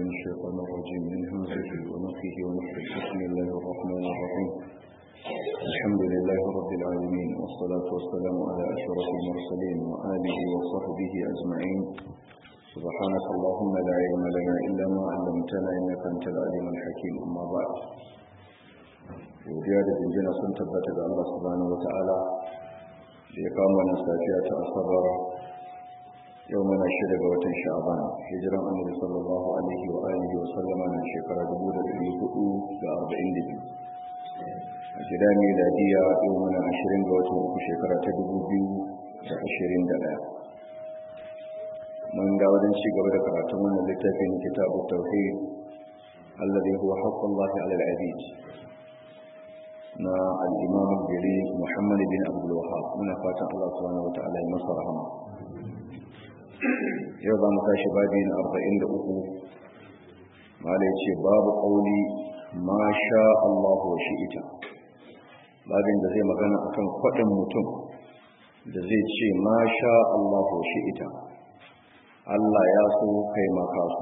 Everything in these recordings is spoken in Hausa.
الشيطان الرجيم من همزه ونفخه ونفخه بسم الله الرحمن الرحيم الحمد لله رب العالمين والصلاة والسلام على أشرف المرسلين وآله وصحبه أجمعين سبحانك اللهم لا علم لنا إلا ما علمتنا إنك أنت العليم الحكيم أما بعد godiya da jinjina sun tabbata ga Allah subhanahu wata'ala da ya kama wannan safiya ta asabar yau mana shida ga watan sha'aban hijiran annabi sallallahu alaihi wa alihi wa sallama na shekara 1442 a gida ne ladiya yau mana 20 ga watan uku shekara ta 2021 mun ga wajen ci gaba da karatun wannan littafin kitabu tauhid alladhi huwa haqqullahi 'ala al-'abid na al'imam gari muhammad bin abdullahab muna fatan Allah subhanahu wa ta'ala ya masa rahama yau za mu tashi babi na 43 mala ce babu ƙauli ma sha Allah wa shi'ita babin da zai magana akan kwaɗin mutum da zai ce ma sha Allah wa shi'ita Allah ya so kai maka so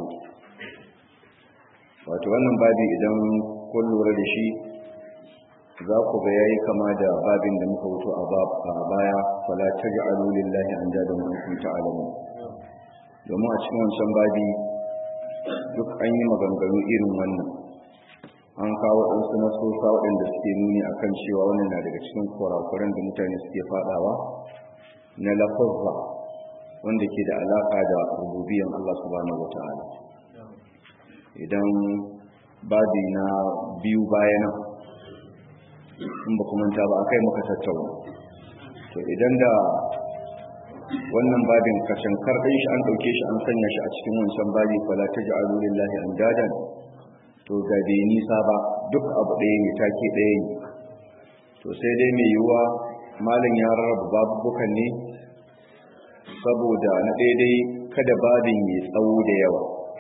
wato wannan babi idan kun lura da shi za ku ga yayi kama da babin da muka wuto a baya fala taj'alu lillahi andadan wa antum ta'lamun domin a cikin wancan babi duk an yi maganganu irin wannan an kawo waɗansu nasosa waɗanda suke nuni akan cewa wannan na daga cikin kurakuran da mutane suke faɗawa na lafazza wanda ke da alaƙa da rububiyan Allah subhanahu wata'ala idan babi na biyu bayanan in ba kuma ta ba akai muka tattauna to idan da wannan babin kashin karɗin shi an ɗauke shi an sanya shi a cikin wancan babi fala ta ja'alu lillahi andadan to ga bai nisa ba duk abu ɗaya ne take ɗaya ne to sai dai mai yiwuwa malam ya rarraba babubukan ne saboda na daidai kada babin ya tsawo da yawa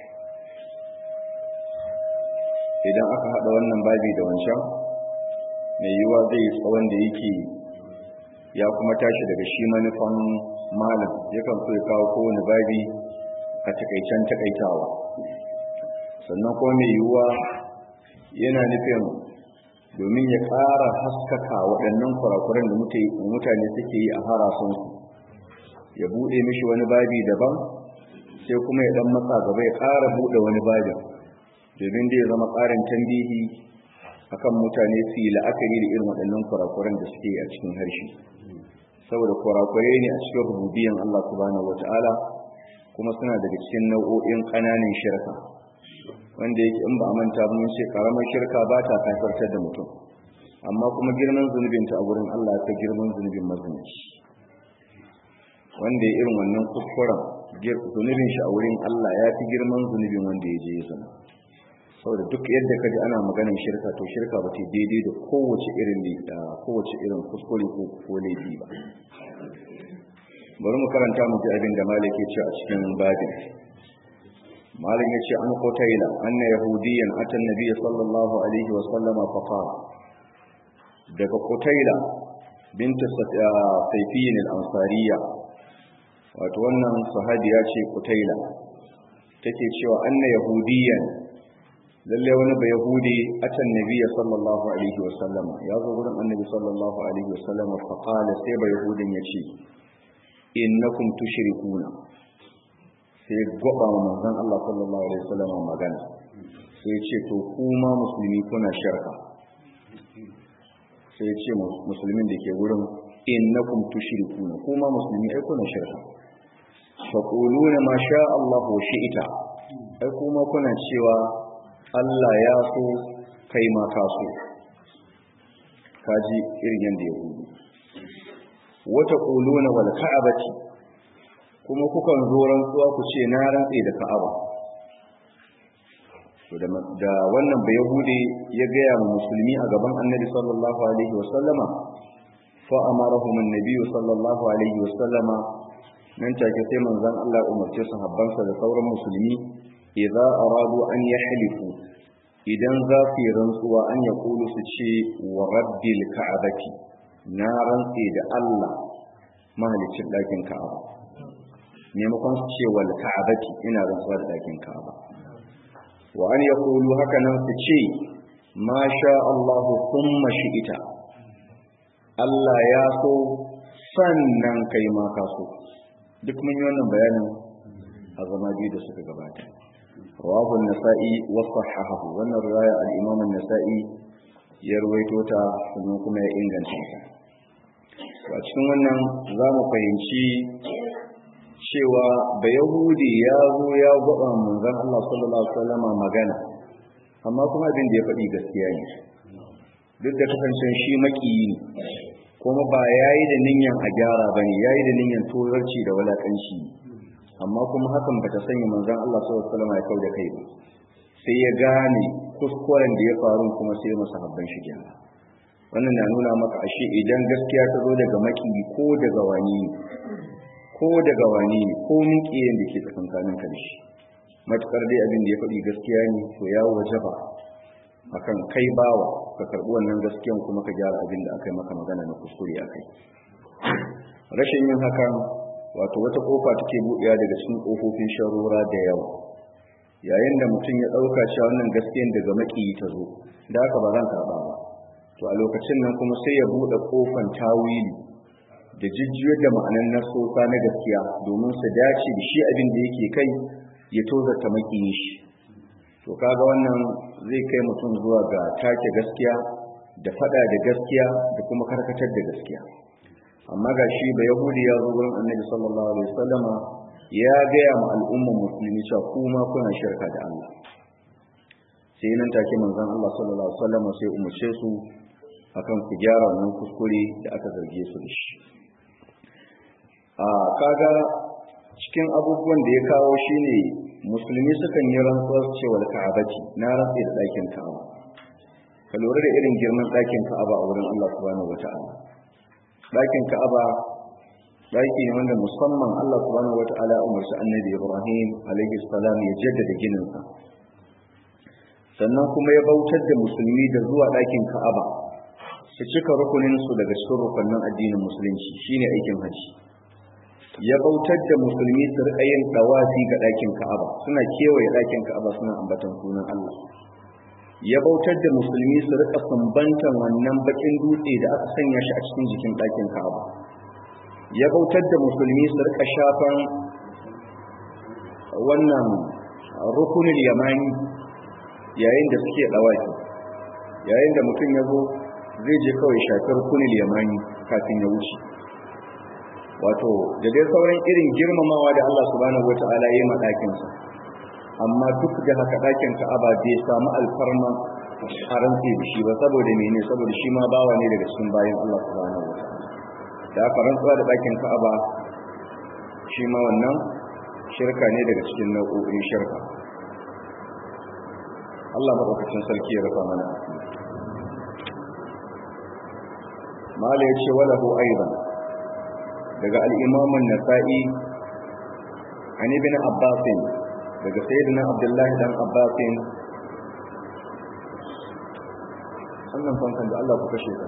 idan aka haɗa wannan babi da wancan mai yiwuwa zai tsawon da yake ya kuma tashi daga shi manufan malam yakan so ya kawo kowane babi a takaicen takaitawa sannan kuma mai yiwuwa yana nufin domin ya ƙara haskaka waɗannan kurakuran da mutane suke yi a harasunsu ya buɗe mishi wani babi daban sai kuma ya ɗan matsa gaba ya ƙara buɗe wani babin domin da ya zama ƙarin tambihi akan mutane su yi la'akari da irin waɗannan kurakuran da suke a cikin harshe saboda kurakurai ne a cikin rububiyan Allah subhanahu wata'ala kuma suna daga cikin nau'o'in ƙananan shirka wanda yake in ba a manta ba mun ce karamar shirka ba ta kafartar da mutum amma kuma girman zunubinta a gurin Allah ta girman zunubin mazunci wanda ya irin wannan kuskuren zunubin shi a wurin Allah ya fi girman zunubin wanda ya je ya zama saboda duk yadda kaji ana maganin shirka to shirka ba ta daidai da kowace irin da kowace irin kuskure ko ko laifi ba bari mu karanta mu ji abin da malik ya ce a cikin babin malik ya ce an qutaila anna yahudiyan atan nabiy sallallahu alaihi wa sallama fa qala daga qutaila bint sayfiyin al-ansariya wato wannan sahabiya ce qutaila take cewa anna yahudiyan lalle wani ba yahudi atan nabiya sallallahu alaihi wa sallam ya zo gurin annabi sallallahu alaihi wa sallam fa qala sai ba yahudin yace innakum tushrikuna sai goba manzon Allah sallallahu alaihi wa sallam magana sai yace to kuma musulmi kuna shirka sai yace musulmin da ke gurin innakum tushrikuna kuma musulmi ai kuna shirka faquluna ma sha Allah wa shi'ita ai kuma kuna cewa Allah ya so kai ma ka so kaji irin yadda ya hudu wata kuluna wal ka'abati kuma kukan zo rantsuwa ku ce na rantse da ka'aba da wannan bai yahudi ya gaya ma musulmi a gaban annabi sallallahu alaihi wasallama fa amarahum annabi sallallahu alaihi wasallama nan take sai manzon Allah umarce sahabbansa da sauran musulmi idza aradu an yahlifu idan za su yi rantsuwa an ya kulu su ce wa rabbil ka'abati na rantse da Allah mahalicin ɗakin ka'aba maimakon su ce wal ka'abati ina rantsuwa da ɗakin ka'aba wa an yaqulu haka nan su ce ma sha Allah thumma shi'ita Allah ya so sannan kai ma ka so duk mun yi wannan bayanin a zama biyu da suka gabata rawahu an-nasa'i wa sahahahu wannan riwaya al-imam an-nasa'i ya ruwaito ta sannan kuma ya inganta ta a cikin wannan za mu fahimci cewa ba yahudi ya zo ya gwaba manzon Allah sallallahu alaihi wasallam magana amma kuma abin da ya faɗi gaskiya ne duk da kasancen shi makiyi ne kuma ba yayi da niyyar a gyara bane yayi da niyyar tozarci da walakanci amma kuma hakan bata sanya manzon Allah sallallahu alaihi wasallam ya kauda kai ba sai ya gane kuskuren da ya faru kuma sai ya masa habban shi gyara wannan na nuna maka ashe idan gaskiya ta zo daga maki ko daga wani ko daga wani ko miƙiyin da ke tsakankanin ka da shi matukar dai abin da ya faɗi gaskiya ne to ya wajaba akan kai bawa ka karɓi wannan gaskiyan kuma ka gyara abin da aka yi maka magana na kuskure a kai rashin yin hakan wato wata kofa take buɗewa daga cikin ƙofofin sharora da yawa yayin da mutum ya ɗauka cewa wannan gaskiyan daga maƙiyi ta zo da haka ba zan karɓa ba to a lokacin nan kuma sai ya buɗe ƙofan tawili da jijjiyar da ma'anan nasosa na gaskiya domin su dace da shi abin da yake kai ya tozarta maƙiyin shi to kaga wannan zai kai mutum zuwa ga take gaskiya da faɗa da gaskiya da kuma karkatar da gaskiya amma ga shi ba yahudi ya zo wurin annabi sallallahu alaihi wasallama ya gaya ma al'ummar musulmi cewa kuma kuna shirka da Allah sai nan take manzon Allah sallallahu alaihi wasallama sai umarce su akan ku gyara wannan kuskure da aka zarge su da shi a kaga cikin abubuwan da ya kawo shine musulmi sukan yi rantsuwar cewa ka'abati na rantsi da ɗakin ka'aba ka lura da irin girman ɗakin ka'aba a wurin Allah subhanahu wata'ala ɗakin ka'aba ɗaki ne wanda musamman Allah subhanahu wata'ala umarci annabi Ibrahim alaihi salam ya jaddada gininsa sannan kuma ya bautar da musulmi da zuwa ɗakin ka'aba su cika rukunin su daga cikin rukunin addinin musulunci shine aikin haji ya bautar da musulmi su rika yin dawafi ga ɗakin ka'aba suna kewaye ɗakin ka'aba suna ambatan sunan Allah ya bautar da musulmi su rika sumbantan wannan bakin dutse da aka sanya shi a cikin jikin ɗakin ka'aba ya bautar da musulmi su rika shafan wannan rukunin yamani yayin da suke dawafi yayin da mutum ya zo zai je kawai shafi rukunin yamani kafin ya wuce wato da dai sauran irin girmamawa da Allah subhanahu wata'ala ya yi ma ɗakinsa amma duk da haka ɗakin ka'aba bai samu alfarma a rantse da shi ba saboda mene saboda shi ma bawa ne daga cikin bayan Allah subhanahu wata'ala da aka rantsuwa da ɗakin ka'aba shi ma wannan shirka ne daga cikin nau'o'in shirka Allah maɗaukacin sarki ya rufa mana mala ya ce walahu aidan daga al'imamun nasa'i an ibn abbasin daga sayyidina abdullahi dan abbasin sannan fankan da Allah ku kashe ka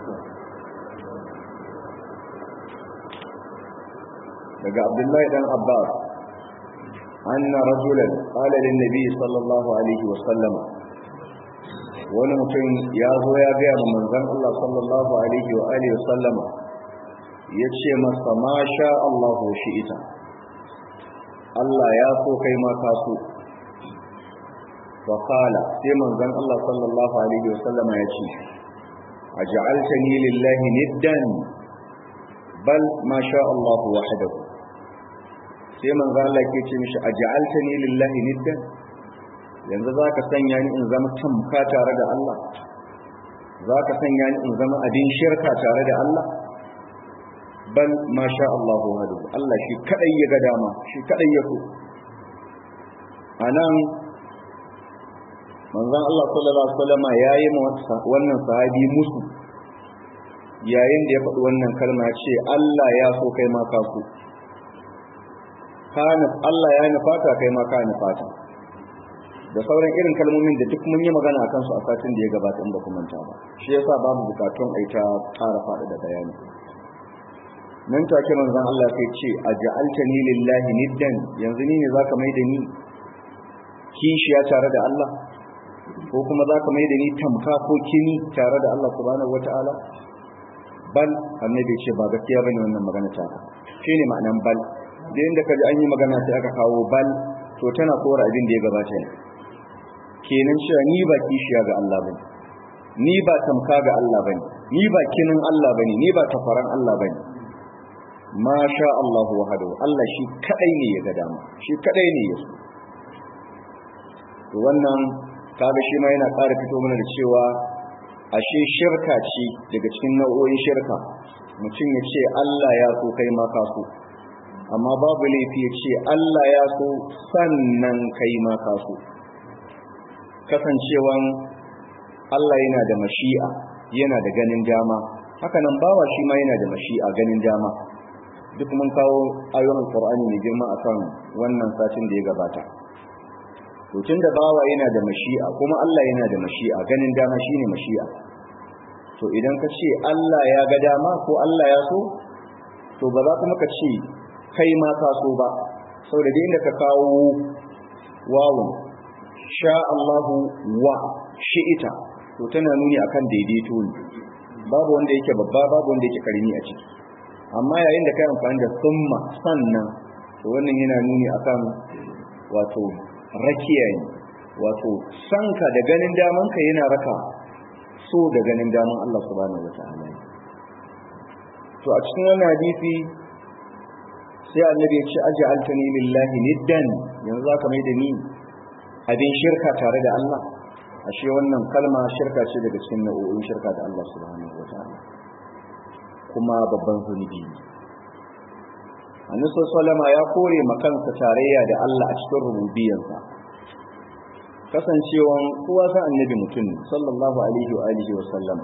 daga abdullahi dan abbas anna rajulan qala lin nabi sallallahu alaihi wa sallama wani mutum ya zo ya gaya ma manzon Allah sallallahu alaihi wa alihi wa sallama ya ce masa ma sha Allah shi ita Allah ya so kai ma ka so wa qala sai manzon Allah sallallahu alaihi wa sallama ya ce aj'altani lillahi niddan bal ma sha Allah wahdahu sai manzo Allah ke ce mishi aj'altani lillahi niddan yanzu zaka sanya ni in zama tamka tare da Allah zaka sanya ni in zama abin shirka tare da Allah bal ma sha Allah wahdahu Allah shi kadai ya ga dama shi kadai ya so anan manzon Allah sallallahu alaihi wasallam yayi wannan sahabi musu yayin da ya faɗi wannan kalma ce Allah ya so kai ma ka so kana Allah ya nufata kai ma ka nufata da sauran irin kalmomin da duk mun yi magana akan su a satin da ya gabata in ba ku manta ba shi yasa babu bukatun ai ta ƙara faɗa da bayani nan take manzon Allah sai ce aj'altani lillahi niddan yanzu ni ne zaka mai da ni kishiya tare da Allah ko kuma za ka mai da ni tamka ko kini tare da Allah subhanahu wata'ala bal annabi ce ba gaskiya bane wannan magana ta ka shine ma'anan bal da inda kaji an yi magana sai aka kawo bal to tana kora abin da ya gabata ne kenan cewa ni ba kishiya ga Allah bane ni ba tamka ga Allah bane ni ba kinin Allah bane ni ba tafaran Allah bane ma sha Allah wahdahu Allah shi kadai ne ya ga dama shi kadai ne ya so to wannan kaga shi ma yana ƙara fito mana da cewa ashe shirka ce daga cikin nau'o'in shirka mutum ya ce Allah ya so kai ma ka so amma babu laifi ya ce Allah ya so sannan kai ma ka so kasancewan Allah yana da mashi'a yana da ganin dama haka nan bawa shi ma yana da mashi'a ganin dama duk mun kawo ayoyin Qur'ani mai girma akan wannan satin da ya gabata to tunda bawa yana da mashi'a kuma Allah yana da mashi'a ganin dama shine mashi'a to idan ka ce Allah ya ga dama ko Allah ya so to ba za kuma ka ce kai ma ka so ba saboda da inda ka kawo wawun sha Allahu wa shi'ita to tana nuni akan daidaito ne babu wanda yake babba babu wanda yake karimi a ciki amma yayin da kai amfani da summa sannan to wannan yana nuni akan wato rakiya ne wato sanka da ganin damanka yana raka so da ganin daman Allah subhanahu wataala to a cikin wannan hadisi sai annabi ya ce aj'altani lillahi niddan yanzu zaka mai da ni abin shirka tare da Allah ashe wannan kalma shirka ce daga cikin nau'o'in shirka da Allah subhanahu wataala kuma babban zunubi annabi sallallahu ya kore makansa tarayya da Allah a cikin rububiyarsa kasancewan kowa san annabi mutum sallallahu alaihi wa alihi wa sallam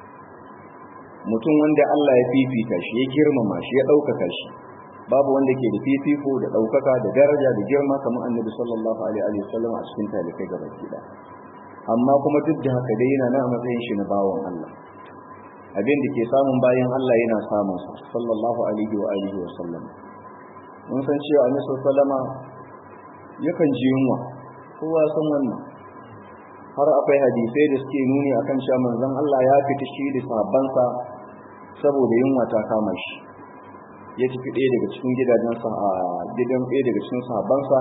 mutum wanda Allah ya fifita shi ya girmama shi ya ɗaukaka shi babu wanda ke da fifiko da ɗaukaka da daraja da girma kamar annabi sallallahu alaihi wa sallam a cikin talibai gaba ɗaya amma kuma duk da haka dai yana nan a matsayin shi na bawon Allah abin da ke samun bayan Allah yana samun sa sallallahu alaihi wa alihi wa sallam mun san cewa annabi sallama yakan ji yunwa kowa san wannan har akwai hadisai da suke nuni akan cewa manzon Allah ya fita shi da sahabbansa saboda yunwa ta kama shi ya tafi ɗaya daga cikin gidajensa a gidan ɗaya daga cikin sahabbansa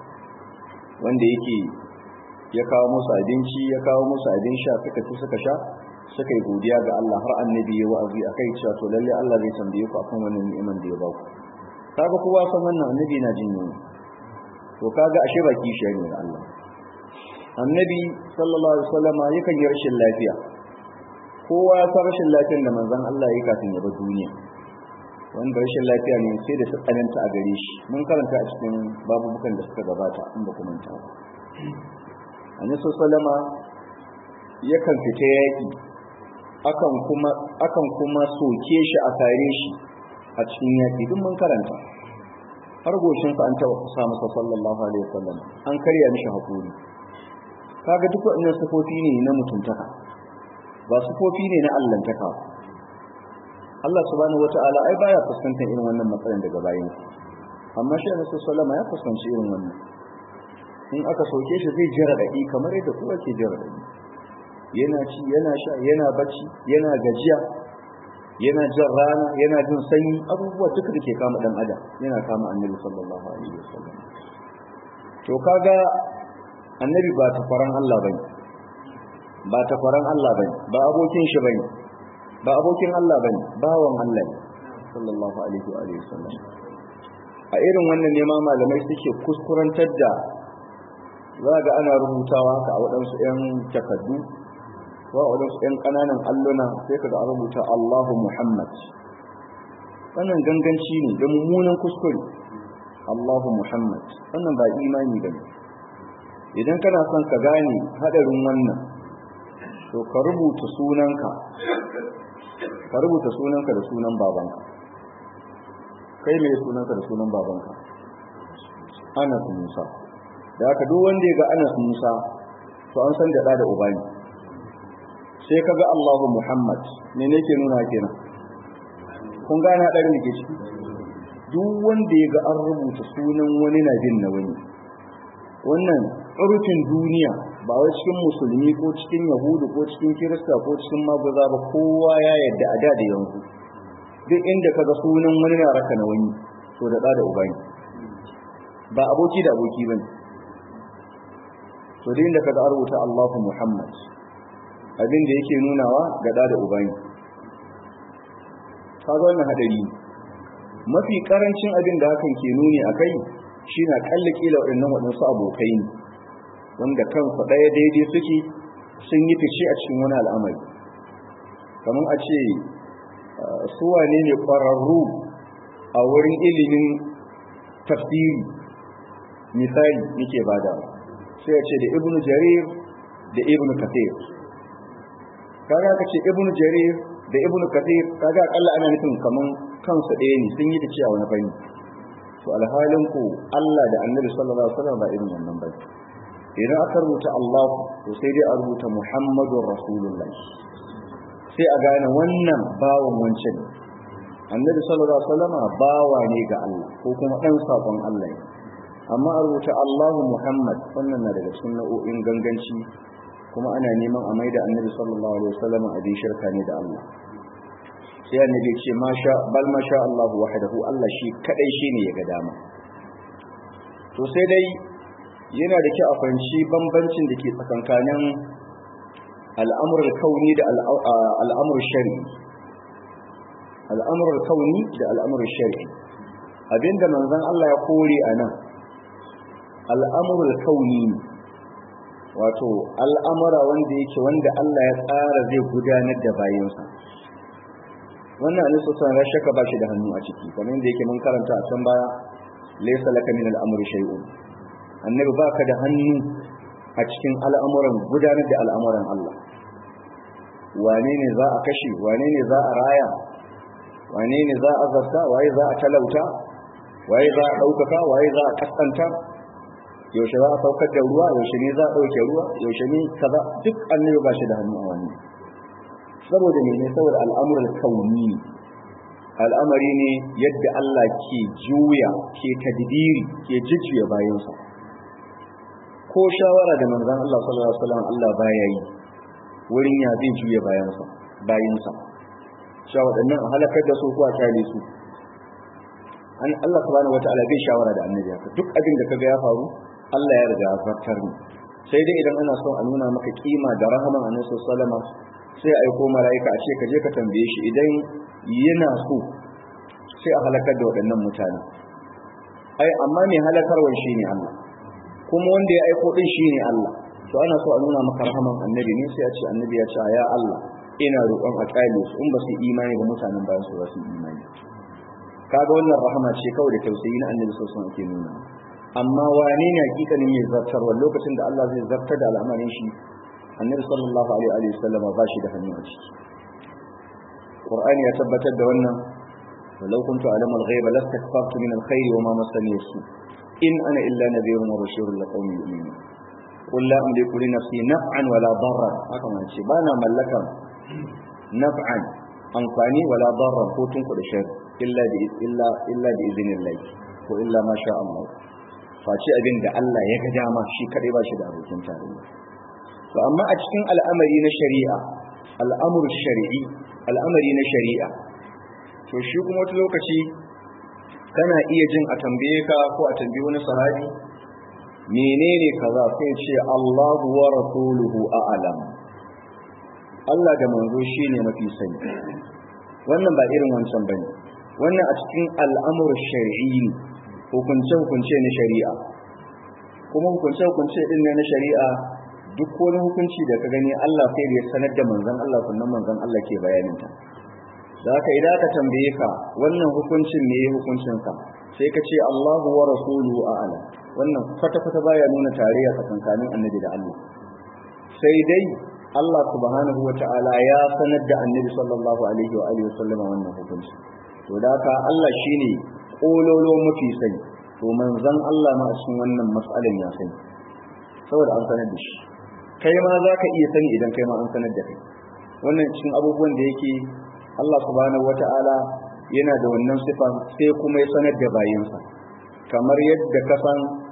wanda yake ya kawo musu abinci ya kawo musu abin sha suka ci suka sha suka yi godiya ga Allah har annabi ya wa'azi akai cewa to lalle Allah zai tambaye ku akan wannan ni'iman da ya ba ku kaga kowa san wannan annabi na jin yunwa to kaga ashe ba kishiya ne da Allah annabi sallallahu alaihi wasallam yakan yi rashin lafiya kowa ya san rashin lafiyar da manzon Allah ya kafin ya bar duniya wanda rashin lafiya ne sai da tsananta a gare shi mun karanta a cikin babubukan da suka gabata in ba ku manta ba annabi sallallahu alaihi yakan fita yaki akan kuma akan kuma soke shi a tare shi a cikin yaki duk mun karanta har goshin sa an taba kusa masa sallallahu alaihi wasallam an karya mishi hakuri kaga duk wannan sifofi ne na mutuntaka ba sifofi ne na allantaka Allah subhanahu wataala ai baya fuskantar irin wannan matsalan daga bayan amma shi Annabi sallallahu alaihi ya fuskanci irin wannan in aka soke shi zai jira dadi kamar yadda kowa ke jira dadi yana ci yana sha yana bacci yana gajiya yana jin rana yana jin sanyi abubuwa duka da ke kama dan adam yana kama annabi sallallahu alaihi wasallam to kaga annabi ba takwaran Allah bane ba takwaran Allah bane ba abokin shi bane ba abokin Allah bane bawan Allah ne sallallahu alaihi wa alihi wasallam a irin wannan ne ma malamai suke kuskurantar da za ga ana rubutawa haka a waɗansu 'yan takaddu wa waɗansu 'yan ƙananan alluna sai ka ga a rubuta Allahu Muhammad wannan ganganci ne da mummunan kuskure Allahu Muhammad wannan ba imani ba ne idan kana son ka gane haɗarin wannan to ka rubuta sunanka ka rubuta sunanka da sunan babanka kai mai sunanka da sunan babanka Anas Musa da haka duk wanda ya ga Anas Musa to an san da da uba ne sai ka ga Allahu Muhammad me ne ke nuna kenan kun gane hadarin da ke ciki duk wanda ya ga an rubuta sunan wani na bin na wani wannan urfin duniya ba wai cikin musulmi ko cikin yahudu ko cikin kirista ko cikin maguza ba kowa ya yadda a da da yanzu duk inda kaga sunan wani na raka na wani to da da uba ne ba aboki da aboki bane to duk inda kaga rubuta Allahu Muhammad abin da yake nunawa ga da da uba ne kaga wannan hadari mafi karancin abin da hakan ke nuni akai shi na kalli kila waɗannan waɗansu abokai ne wanda kansu ɗaya daidai suke sun yi fice a cikin wani al'amari kamar a ce su wane ne ƙwararru a wurin ilimin tafsiri misali nake bada sai ya ce da ibnu jarir da ibnu kathir kaga ka ce ibnu jarir da ibnu kathir kaga akalla ana nufin kaman kansu ɗaya ne sun yi fice a wani fanni to alhalin ku Allah da Annabi sallallahu alaihi wasallam ba irin wannan ba idan aka rubuta Allah to sai dai a rubuta Muhammadur Rasulullah sai a gane wannan bawan wancan Annabi sallallahu alaihi wasallam bawa ne ga Allah ko kuma dan sakon Allah ne amma a rubuta Allah Muhammad wannan na daga cikin nau'o'in ganganci kuma ana neman a maida Annabi sallallahu alaihi wasallam abin shirka ne da Allah sai annabi ce masha bal masha Allah wahdahu Allah shi kadai shine ya ga dama to sai dai yana da kyau a fahimci bambancin da ke tsakankanin al'amurul kauni da al'amurul shari'i al'amurul kauni da al'amurul shari'i abinda manzon Allah ya kore a nan al'amurul kauni wato al'amura wanda yake wanda Allah ya tsara zai gudanar da bayansa wannan annabi sallallahu alaihi shaka ba shi da hannu a ciki kamar yadda yake mun karanta a can baya laysa laka min al-amri shay'un annabi baka da hannu a cikin al'amuran gudanar da al'amuran Allah wane ne za a kashe wane ne za a raya wane ne za a zarta waye za a talauta waye za a ɗaukaka waye za a kaskanta yaushe za a saukar da ruwa yaushe ne za a ɗauke ruwa yaushe ne kaza duk annabi ba shi da hannu a wannan saboda ne saboda al'amuran kauni al'amari ne yadda Allah ke juya ke tadbiri ke jujjuya bayansa ko shawara da manzon Allah sallallahu alaihi wasallam Allah baya yi wurin ya zai juya bayansa bayinsa cewa waɗannan a halakar da su ko a kyale su an Allah subhanahu wataala bai shawara da annabi haka duk abin da kaga ya faru Allah ya riga ya zartar ne sai dai idan ana son a nuna maka kima da rahaman annabi sallallahu alaihi wasallam sai aiko mala'ika a ce ka je ka tambaye shi idan yana so sai a halakar da waɗannan mutane ai amma mai halakarwar shi ne Allah kuma wanda ya aiko din shi ne Allah to ana so a nuna maka rahaman annabi ne sai a ce annabi ya ce ya Allah ina roƙon a ƙale su in ba su imani da mutanen bayan su ba su imani kaga wannan rahama ce kawai da tausayi na annabi sallallahu alaihi ake nuna amma wane ne hakikanin mai zartarwa lokacin da Allah zai zartar da al'amarin shi annabi sallallahu alaihi wa sallam ba shi da hannu a ciki qur'ani ya tabbatar da wannan walau kuntu a'lamu al-ghaiba lastakbartu min al-khairi wa ma massani su in ana illa nadhirun wa bashirun liqaumin yu'minun qul la amliku li nafsi naf'an wala darran haka man ce bana mallakan naf'an amfani wala darran ko tun da shar illa bi illa illa bi idhnillah ko illa ma sha Allah face abin da Allah ya ga dama shi kadai ba shi da abokin tarayya to amma a cikin al'amari na shari'a al'amur shari'i al'amari na shari'a to shi kuma wata lokaci kana iya jin a tambaye ka ko a tambaye wani sahabi menene kaza sai ce Allahu wa rasuluhu a'lam Allah da manzo shine mafi sani wannan ba irin wancan bane wannan a cikin al'amur shari'i hukunce hukunce na shari'a kuma hukunce hukunce din ne na shari'a duk wani hukunci da ka gani Allah sai da ya sanar da manzon Allah sannan manzon Allah ke bayanin ta da haka idan ka tambaye ka wannan hukuncin ne hukuncin ka sai ka ce Allahu wa rasuluhu a'ala wannan kwata kwata baya nuna tarayya tsakankanin annabi da Allah sai dai Allah subhanahu wa ta'ala ya sanar da annabi sallallahu alaihi wa alihi wasallama wannan hukunci to da haka Allah shine kololo mafi sani to manzon Allah ma a cikin wannan mas'alan ya sani saboda an sanar da shi kai ma za ka iya sani idan kai ma an sanar da kai wannan cikin abubuwan da yake Allah subhanahu wata'ala yana da wannan sifa sai kuma ya sanar da bayinsa kamar yadda ka san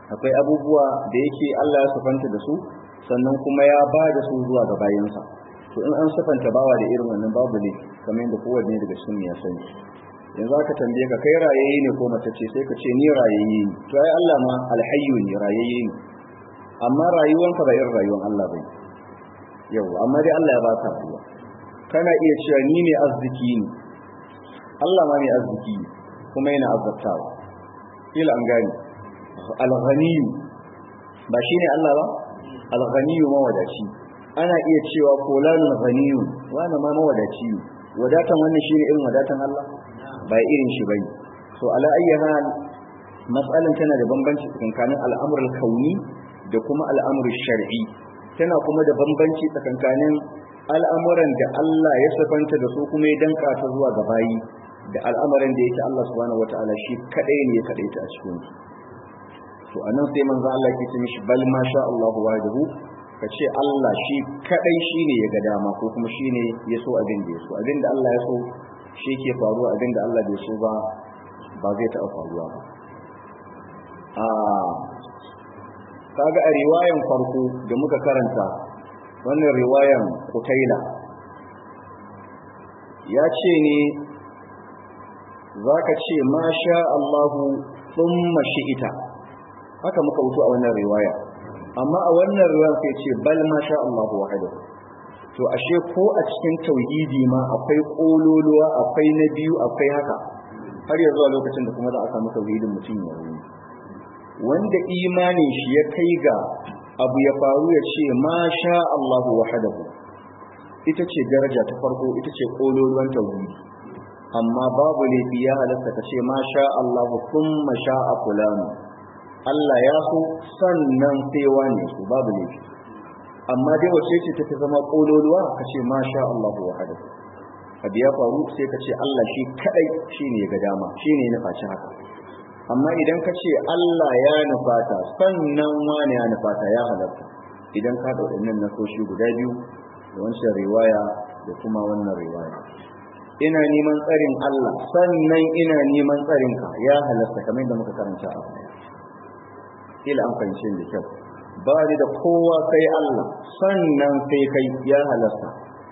akwai abubuwa da yake Allah ya sufanta da su sannan kuma ya ba da su zuwa ga bayansa to in an sufanta bawa da irin wannan babu ne kamar yadda kowanne daga cikin ya sani yanzu aka tambaye ka kai rayayye ne ko mace ce sai ka ce ni rayayye ne to ai Allah ma alhayyu ne rayayye ne amma rayuwanka ba irin rayuwar Allah bane yau amma dai Allah ya ba ka rayuwa kana iya cewa ni ne arziki ne Allah ma ne arziki ne kuma yana azzatawa kila an gani al-ghaniyu ba shine Allah ba al-ghaniyu mawadaci ana iya cewa fulanul ghaniyu wani ma mawadaci ne wadatan wannan shine irin wadatan Allah ba irin shi bane so ala ayyi hal mas'alan tana da bambanci tsakanin al'amrul kauni da kuma al'amrul shar'i tana kuma da bambanci tsakanin al'amuran da Allah ya safanta da su kuma ya danka ta zuwa ga bayi da al'amuran da yake Allah subhanahu wataala shi kadai ne ya kadai ta a cikin su to anan sai manzo Allah ke ce mishi bal ma sha Allahu wahdahu ka ce Allah shi kadai shine ya ga dama ko kuma shine ya so abin da ya so abin da Allah ya so shi ke faruwa abin da Allah bai so ba ba zai taɓa faruwa ba a kaga a riwayan farko da muka karanta wannan riwayan kutaila ya ce ne za ka ce ma sha Allahu thumma shi'ita haka muka wuto a wannan riwaya amma a wannan riwaya sai ce bal ma sha Allahu wahdahu to ashe ko a cikin tauhidi ma akwai kololuwa akwai na biyu akwai haka har yanzu a lokacin da kuma za a samu tauhidin mutum ya ruwa wanda imanin shi ya kai ga abu ya faru ya ce ma sha Allahu wahdahu ita ce daraja ta farko ita ce kololuwan tauhidi amma babu laifi ya halatta ka ce ma sha Allahu thumma sha'a fulanu Allah ya so sannan sai wani su babu laifi amma dai wace ce take zama kololuwa ka ce ma sha Allahu wahdahu abu ya faru sai ka ce Allah shi kadai shine ya ga dama shine ya nufaci haka amma idan ka ce Allah ya nufata sannan wani ya nufata ya halatta idan ka da waɗannan nasoshi guda biyu da wancan riwaya da kuma wannan riwaya ina neman tsarin Allah sannan ina neman tsarinka ya halatta kamar yadda muka karanta a baya ila an fahimci da kyau ba ni da kowa sai Allah sannan sai kai ya halatta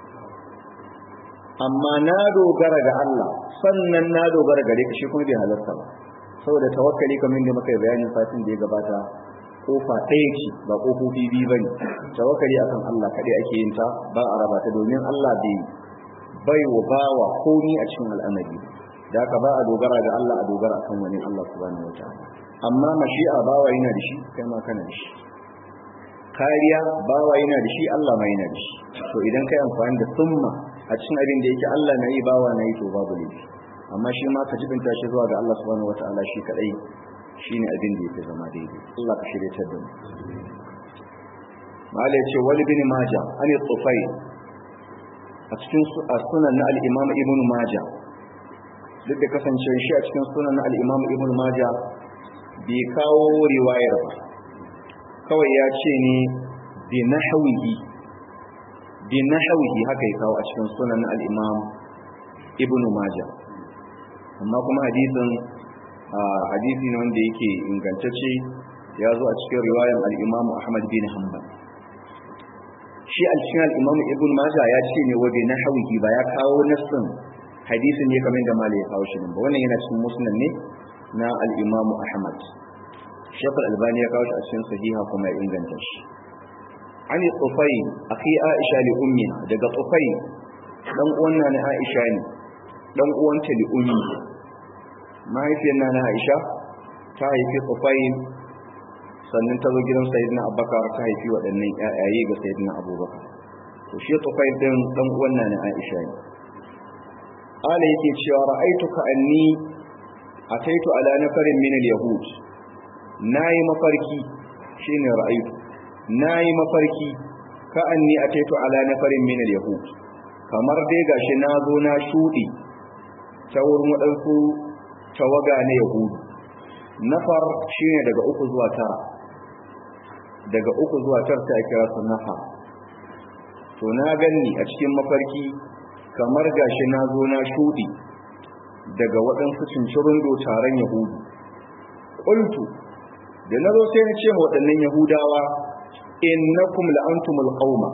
amma na dogara ga Allah sannan na dogara gare ka shi kuma bai halarta ba saboda tawakkali kamar yadda muka yi bayanin satin da ya gabata kofa ɗaya ce ba kofofi biyu bane tawakkali akan Allah kaɗai ake yin ta ba a raba ta domin Allah bai bai wa bawa komi a cikin al'amari da haka ba a dogara ga Allah a dogara akan wani Allah subhanahu wataala amma mashi'a bawa yana da shi kai ma kana da shi kariya bawa yana da shi Allah ma yana da shi to idan kai amfani da summa a cikin abin da yake Allah na yi bawa na yi to babu laifi amma shi ma ka jibinta shi zuwa ga Allah subhanahu wataala shi kadai shine abin da yake zama daidai Allah ka shirye ta da mu mala yace wali bin maja an tsufai a cikin sunan na al-imam ibn maja duk da kasancewar shi a cikin sunan na al-imam ibn maja bai kawo riwayar ba kawai ya ce ne bi nahwihi bi nahwihi haka ya kawo a cikin sunan na al-imam ibn maja amma kuma hadisin hadisi ne wanda yake ingantacce ya zo a cikin riwayar al-imam ahmad bin hanbal shi a cikin al-imam ibn majah ya ce ne wabe na hawihi ba ya kawo nassin hadisin ne kamar da malai ya kawo shi ba wannan yana cikin musnad ne na al-imam ahmad shaykh al-albani ya kawo shi a cikin sahiha kuma ya inganta shi ani tufai akhi aisha li ummiha daga tufai dan uwan na aisha ne dan uwanta li ummi mahaifiyar na aisha ta haifi tufai sannan ta zo gidan sayyidina abubakar ta haifi waɗannan ƴaƴaye ga sayyidina abubakar to shi tufai din dan uwan na aisha ne ala yake cewa ra'aituka anni ataitu ala nafarin min al-yahud nayi mafarki shine ra'aitu nayi mafarki ka anni ataitu ala nafarin min al-yahud kamar dai gashi na zo na shudi ta wurin waɗansu tawaga na yahudu nafar shine daga uku zuwa tara daga uku zuwa tara sai kira su nafar to na ganni a cikin mafarki kamar gashi na zo na shudi daga waɗansu cincirin taron yahudu ƙultu da na zo sai na ce ma waɗannan yahudawa innakum la'antumul qauma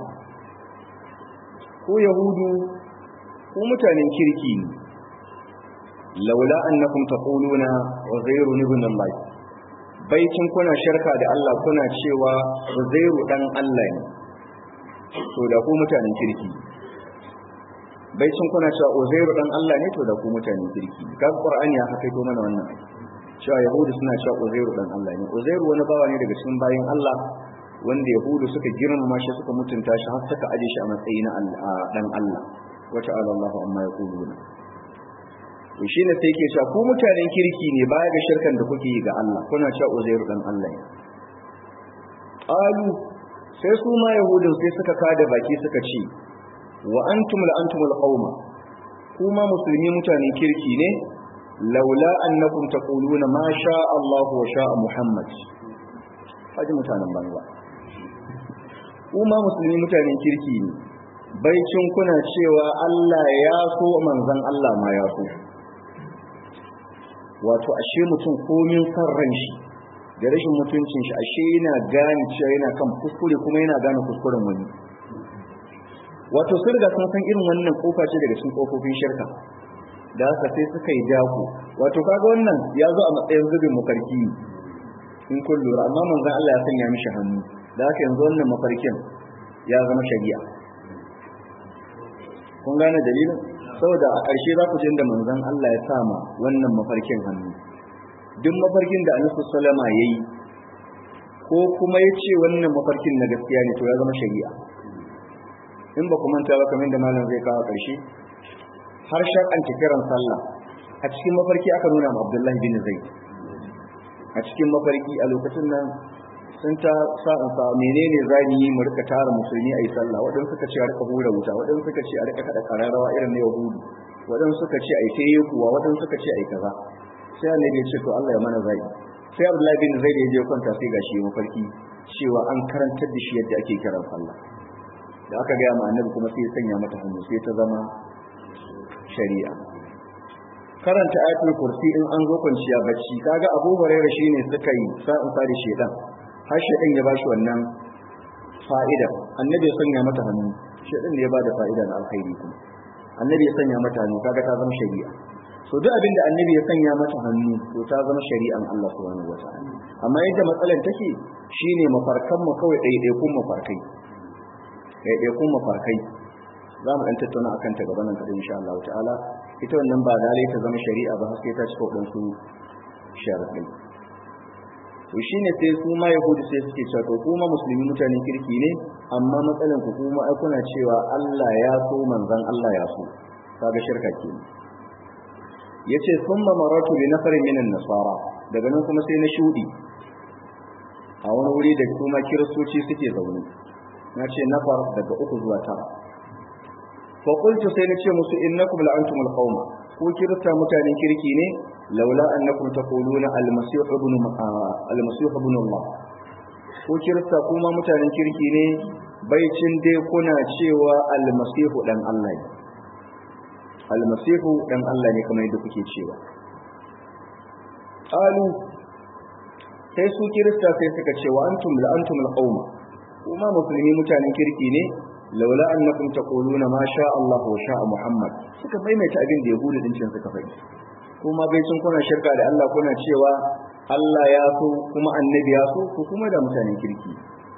ku yahudu ku mutanen kirki ne laula annakum taquluna uzairu ibn allah baitin kuna shirka da Allah kuna cewa uzairu dan Allah ne to da ku mutanen kirki baitin kuna cewa uzairu dan Allah ne to da ku mutanen kirki ga qur'ani ya haka to mana wannan cewa yahudu suna cewa uzairu dan Allah ne uzairu wani bawa ne daga cikin bayin Allah wanda yahudu suka girmama shi suka mutunta shi har suka aje shi a matsayi na dan Allah wa ta'ala Allah amma yaquluna to shine sai yake cewa ku mutanen kirki ne baya ga shirkan da kuke yi ga Allah kuna cewa uzairu dan Allah ne qalu sai su ma yahudun sai suka kada baki suka ce wa antum la antumul qauma kuma musulmi mutanen kirki ne laula annakum taquluna ma sha Allah wa sha Muhammad haji mutanen banza kuma musulmi mutanen kirki ne baicin kuna cewa Allah ya so manzon Allah ma ya so wato ashe mutum komin san ran shi da rashin mutuncin shi ashe yana gane cewa yana kan kuskure kuma yana gane kuskuren wani wato sun riga sun san irin wannan kofa ce daga cikin kofofin shirka da haka sai suka yi dako wato kaga wannan ya zo a matsayin zubin mafarki in kun lura amma manzon Allah ya sanya mishi hannu da haka yanzu wannan mafarkin ya zama shari'a kun gane dalilin saboda a ƙarshe za ku jin da manzon Allah ya sama wannan mafarkin hannu duk mafarkin da Annabi sallama yayi ko kuma ya ce wannan mafarkin na gaskiya ne to ya zama shari'a in ba ku manta ba kamar da malam zai kawo ƙarshe har shar'anta kiran sallah a cikin mafarki aka nuna ma Abdullahi bin Zaid a cikin mafarki a lokacin nan sun ta sa'in sa menene zani yi mu rika tara musulmi a yi sallah waɗansu suka ce a rika hura wuta waɗansu suka ce a rika kada kararrawa irin na yahudu waɗansu suka ce a yi sai kuwa waɗansu suka ce a yi kaza sai annabi ya ce to Allah ya mana zai sai Abdullahi bin Zaid ya je kwanta sai gashi mafarki cewa an karantar da shi yadda ake kiran sallah da aka gaya ma annabi kuma sai ya sanya mata hannu sai ta zama shari'a karanta ayatul kursi in an zo kwanciya bacci kaga Abu Hurairah shine suka yi sa'in sa da shedan har shedan ya bashi wannan fa'ida annabi ya sanya mata hannu shedan ne ya bada fa'ida na alkhairi kuma annabi ya sanya mata hannu kaga ta zama shari'a so duk abin da annabi ya sanya mata hannu to ta zama shari'an Allah subhanahu wataala amma yadda matsalar take shine mafarkan mu kawai ɗaiɗaikun mafarkai ɗaiɗaikun mafarkai za mu ɗan tattauna akan ta gabanin kaɗai insha Allah ta'ala ita wannan ba dalai ta zama shari'a ba sai ta cika waɗansu sharaɗai to shine sai su ma yahudu sai suke cewa to kuma musulmi mutanen kirki ne amma matsalan ku kuma ai kuna cewa Allah ya so manzon Allah ya so kaga shirka ke yace summa maratu bi nafarin minan nasara daga nan kuma sai na shudi a wani wuri da kuma kiristoci suke zaune na ce nafar daga uku zuwa tara fa qultu sai na ce musu innakum la'antumul qauma ko kirista mutanen kirki ne laula annakum taquluna al-masih ibn al-masih ibn Allah ko kirista kuma mutanen kirki ne baicin dai kuna cewa al-masih dan Allah ne al-masih dan Allah ne kamar yadda kuke cewa qalu sai su kirista sai suka ce wa antum la antum al-qauma kuma musulmi mutanen kirki ne laula annakum taquluna ma sha Allah wa sha Muhammad suka maimaita abin da yahudu din cin suka faɗi kuma bai sun kuna shirka da Allah kuna cewa Allah ya so kuma annabi ya so ko kuma da mutanen kirki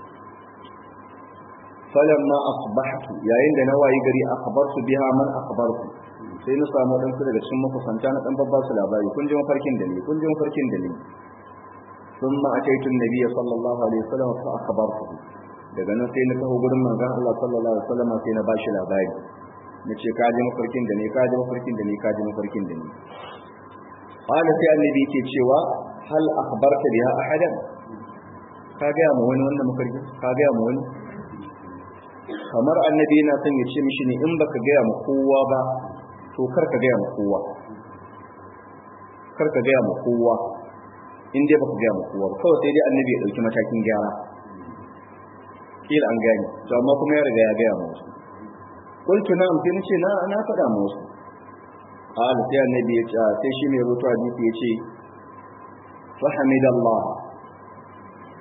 falamma asbahtu yayin da na wayi gari akhbartu biha man akhbartu sai na samu dan su daga cikin makusanta na dan babba su labari kun ji mafarkin da ni kun ji mafarkin da ni ثم أتيت النبي صلى الله عليه وسلم فأخبرته daga nan sai na taho gurin manzon Allah sallallahu alaihi wasallam sai na bashi labari nace ka ji mafarkin da ne ka ji mafarkin da ne ka ji mafarkin da ne qala sai annabi yake cewa hal akhbarta biha ahadan ka ga mu wani wannan mafarkin ka ga mu wani kamar annabi yana son ya ce mishi ne in baka ga mu kowa ba to kar ka ga mu kowa kar ka ga mu kowa in dai baka ga mu kowa kawai sai dai annabi ya dauki matakin gyara kila an gani to amma kuma ya riga ya gaya musu qultu na'am sai nace na na faɗa musu qala sai annabi ya ce sai shi mai rutu hadisi ya ce fa hamidallah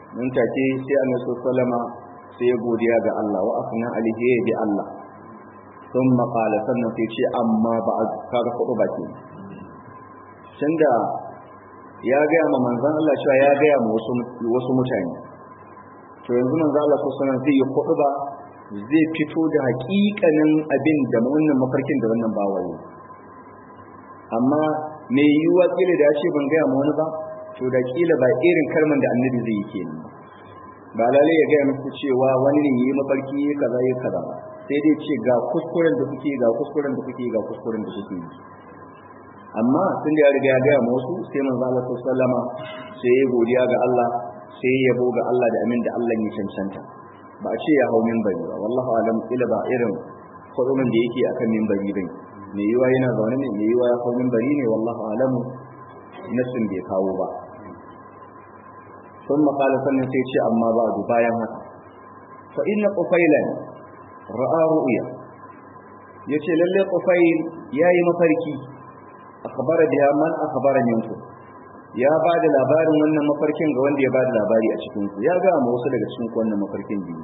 nan take sai annabi sallama sai ya godiya ga Allah wa asna alihi ya bi Allah thumma qala sannan sai ce amma ba kaga kudu baki tunda ya ga ma manzon Allah cewa ya ga ma wasu wasu mutane to yanzu manzon Allah sallallahu alaihi zai yi kudu ba zai fito da hakikanin abin da wannan mafarkin da wannan bawaye amma me yiwuwa kila da ya ce ban gaya ma wani ba to da kila ba irin kalman da annabi zai yi kenan ba lalai ya gaya muku cewa wani ne yi mafarki ya kaza ya kaza sai dai ce ga kuskuren da kuke ga kuskuren da kuke ga kuskuren da kuke amma tun da ya riga ya gaya ma wasu sai manzo Allah sallama sai ya godiya ga Allah sai ya yabo ga Allah da amin da Allah ya cancanta ba a ce ya hau minbari ba wallahu alam kila ba irin kudumin da yake akan minbari bane me yiwa yana zaune ne me yiwa ya hau minbari ne wallahu alam nasin bai kawo ba ثم قال sannan sai ce amma ba du bayan haka fa inna qufailan ra'a ru'ya yace lalle qufail yayi mafarki akhbara biha man akhbara minku ya ba da labarin wannan mafarkin ga wanda ya ba da labari a cikin ku ya ga mu wasu daga cikin ku wannan mafarkin biyu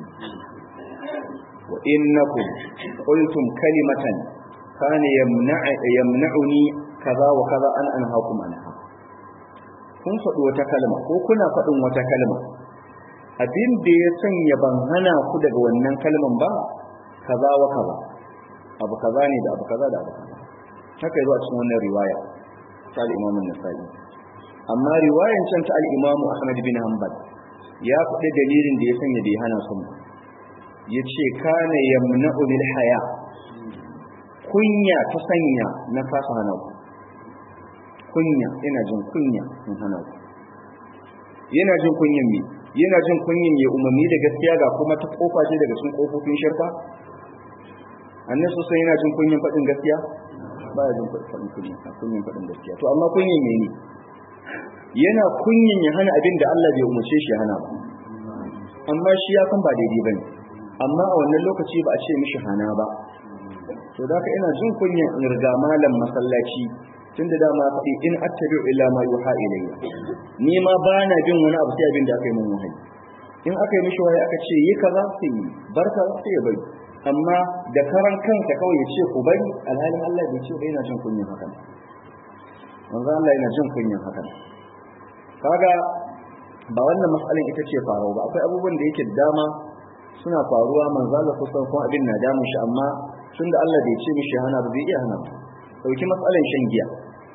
wa innakum qultum kalimatan kana yamna'uni kaza wa kaza an anhaakum anha kun faɗi wata kalma ko kuna faɗin wata kalma abin da ya sanya ban hana ku daga wannan kalman ba kaza wa kaza abu kaza ne da abu kaza da abu kaza haka yi a cikin wannan riwaya ta al-Imam nasai amma riwayan can ta al-Imam Ahmad bin Hanbal ya faɗi dalilin da ya sanya bai hana su yace kana yamna'u bil haya kunya ta sanya na kasa hana ku kunya ina jin kunya in hana ku yana jin kunyan me yana jin kunyan ya umarni da gaskiya ga kuma ta kofa ce daga cikin kofofin shirka annabi sosai yana jin kunyan faɗin gaskiya ba ya jin faɗin kunyan kunyan faɗin gaskiya to amma kunyan me ne yana kunyan ya hana abin da Allah bai umarce shi ya hana ba amma shi ya san ba daidai bane amma a wannan lokaci ba a ce mishi hana ba to da ina jin kunyan in riga malam masallaci tun da dama faɗi in attabi'u illa ma yuha ilayya ni ma ba na jin wani abu sai abin da aka yi min wahayi in aka yi mishi wahayi aka ce yi kaza sai yi bar kaza sai ya bari amma da karan kanka kawai ya ce ku bari alhalin Allah bai ce ba yana jin kunyan hakan manzo Allah yana jin kunyan hakan kaga ba wannan matsalar ita ce faruwa ba akwai abubuwan da yake dama suna faruwa manzo Allah kusan kuma abin na damun shi amma tunda Allah bai ce mishi hana ba zai iya hana ba dauki matsalar shan giya